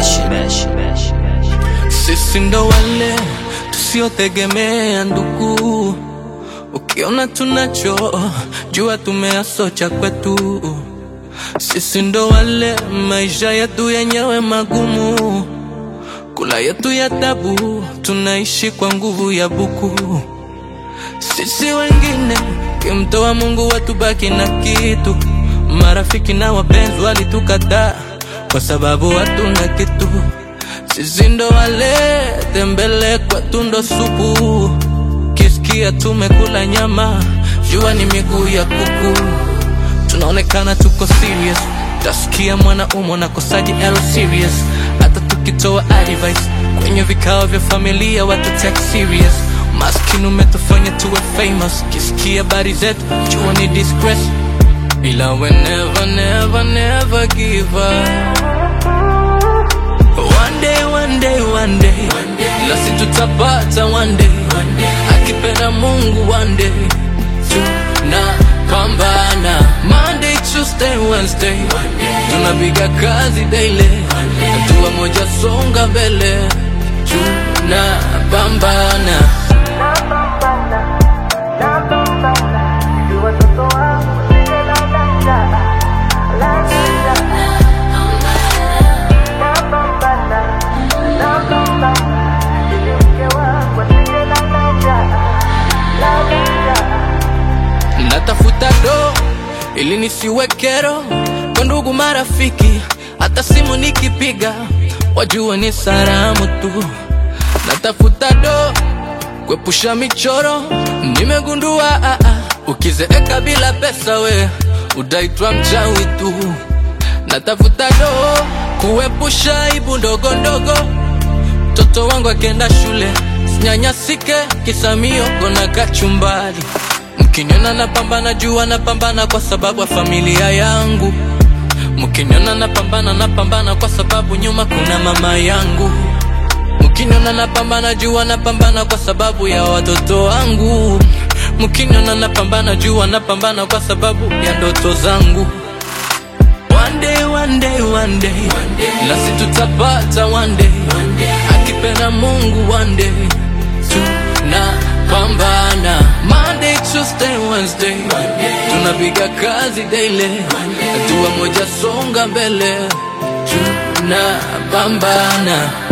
Sisi ndo wale tusiotegemea ndugu, ukiona tunacho jua tumeasocha kwetu. Sisi ndo wale maisha yetu yenyewe magumu, kula yetu ya tabu, tunaishi kwa nguvu ya buku. Sisi wengine kimtoa Mungu watubaki na kitu, marafiki na wapenzi walitukataa kwa sababu hatuna kitu. Sisi ndo wale tembele kwetu ndo supu, kisikia tumekula nyama, jua ni miguu ya kuku. Tunaonekana tuko serious, tasikia mwanaume nakosaji L serious, hata tukitoa advice kwenye vikao vya familia watu take serious. Maskini umetufanya tuwe famous, kisikia habari zetu jua ni disgrace, ila we never never never give up. One day, one day, one day, nasi tutapata one day, akipenda Mungu one day, tunapambana Monday, Tuesday, Wednesday, tunapiga kazi daily, hatua moja songa mbele, tunapambana natafuta do ili nisiwe kero kwa ndugu marafiki, hata simu nikipiga wajue ni salamu tu. Natafuta do kuepusha michoro, nimegundua ah, ah, ukizeeka bila pesa we utaitwa mchawi tu. Natafuta do kuepusha aibu ndogo ndogo, mtoto wangu akienda shule sinyanyasike, kisamio kona kachumbari Mkiniona napambana jua napambana kwa sababu ya familia yangu. Mkiniona napambana napambana kwa sababu nyuma kuna mama yangu. Mkiniona napambana jua napambana kwa sababu ya watoto wangu. Mkiniona napambana jua napambana kwa sababu ya ndoto zangu. One day, one day, one day, nasi tutapata one day, akipenda Mungu one day, tunapambana Monday, Tuesday, Wednesday, tunapiga kazi daily, hatua moja songa mbele, tunapambana